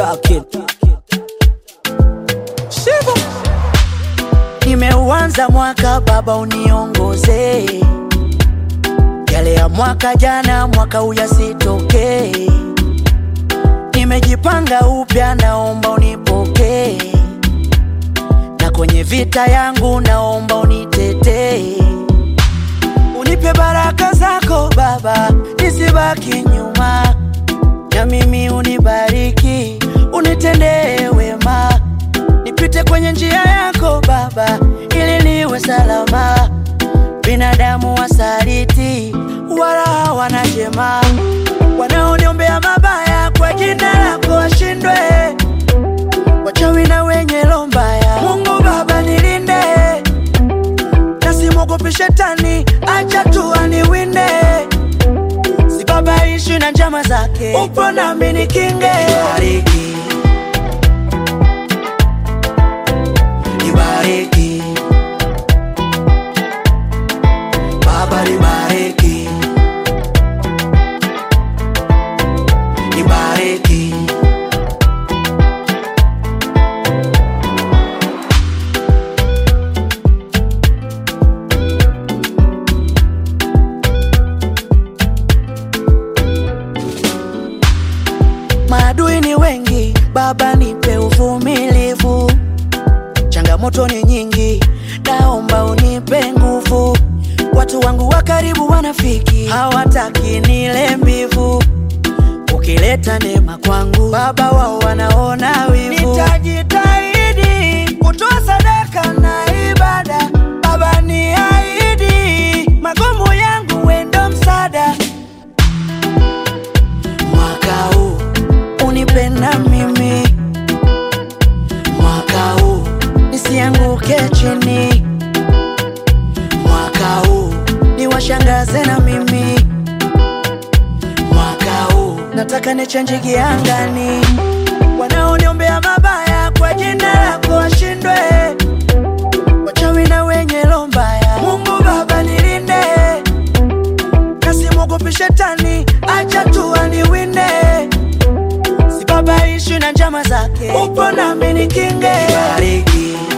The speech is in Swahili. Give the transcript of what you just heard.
talking. Shivo. Nimeuanza mwaka baba, uniongoze yale ya mwaka jana, mwaka uyasitokee. Nimejipanga upya, naomba unipokee, na kwenye vita yangu naomba unitetee. Unipe baraka zako Baba, nisibaki nyuma, na mimi unibariki, unitendee wema, nipite kwenye njia yako Baba, ili niwe salama. Binadamu wasaliti, wala hawana jema, wanaoniombea mabaya kwa jina lako washindwe, wachawi na wenye roho mbaya. Mungu Baba nilinde nasimwogopi shetani, acha tu aniwinde, sibabaishi na njama zake, upo nami nikinge. Bariki, nibariki Baba, nibariki, nibariki Maadui ni wengi, Baba nipe uvumilivu. Changamoto ni nyingi, naomba unipe nguvu. Watu wangu wa karibu wanafiki, hawataki nile mbivu. Ukileta neema kwangu, Baba wao wanaona wivu. Nitajitahidi kutoa sadaka na ibada, Baba niahidi, magumu yangu wendo msaada mwaka huu unipenda mimi, mwaka huu nisianguke chini, mwaka huu niwashangaze na mimi, mwaka huu nataka nichenji giangani, wanaoniombea mabaya kwa jina lako washindwe, wachawi na wenye roho mbaya. Mungu Baba nilinde nasimwogopi shetani, acha tu aniwinde, sibabaishi na njama zake, upo nami nikinge. Bariki,